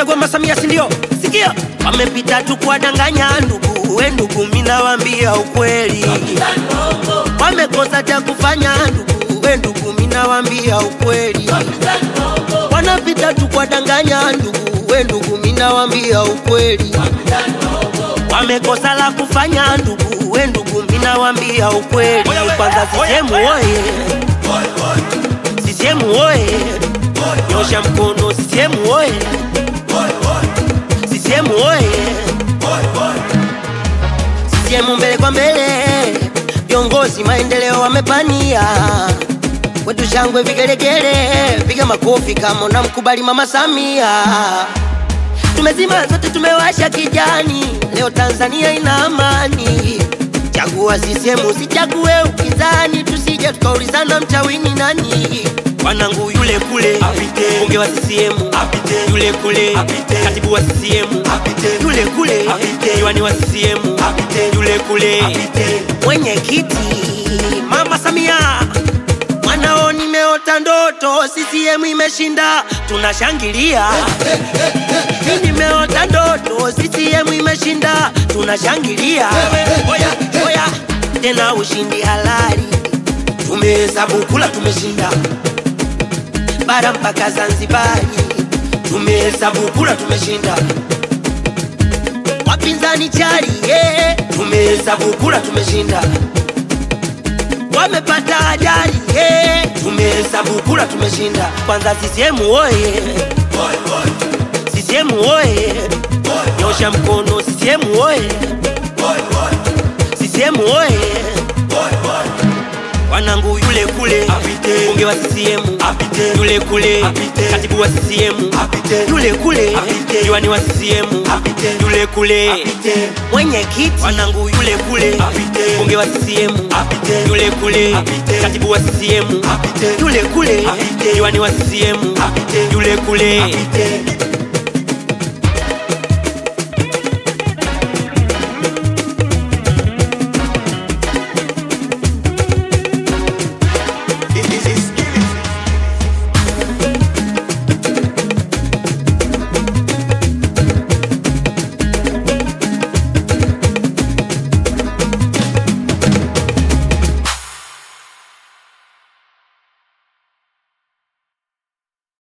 Chagua Masamia, si ndio? Sikia, wamepita tu kuwadanganya ndugu, we ndugu, mimi nawaambia ukweli, wamekosa cha kufanya ndugu, we ndugu, mimi nawaambia ukweli, wanapita tu kuwadanganya ndugu, we ndugu, mimi nawaambia ukweli, wamekosa la kufanya ndugu, we ndugu, mimi nawaambia ukweli. Kwanza CCM oye, CCM oye, nyosha mkono CCM oye, CCM oye, CCM mbele kwa mbele, viongozi maendeleo wamepania kwetu shangwe vigelegele, piga makofi kama unamkubali mama Samia. Tumezima zote, tumewasha kijani, leo Tanzania ina amani. Chagua CCM, usichague upinzani, tusije tukaulizana mchawini nani. Wanangu yule kule Apite. mbunge wa CCM Apite. yule kule Apite. katibu wa CCM Apite. yule kule Apite. diwani wa CCM Apite. yule kule Apite. mwenyekiti mama Samia mwanao nimeota ndoto CCM imeshinda tunashangilia mimi nimeota ndoto CCM imeshinda tunashangilia oya oya tena ushindi halali tumehesabu kula tumeshinda bara mpaka Zanzibari tumehesabu kula tumeshinda wapinzani chali yeah. tumehesabu kula tumeshinda wamepata ajali yeah. tumehesabu kula tumeshinda kwanza CCM oye CCM oye nyosha mkono CCM oye CCM oye wanangu yule kule Apite. mbunge wa CCM Apite. yule kule Apite. katibu wa CCM Apite. yule kule Apite. diwani wa CCM Apite. yule kule Apite. mwenyekiti wanangu yule kule Apite. mbunge wa CCM Apite. yule kule Apite. katibu wa CCM Apite. yule kule Apite. diwani wa CCM Apite. yule kule Apite.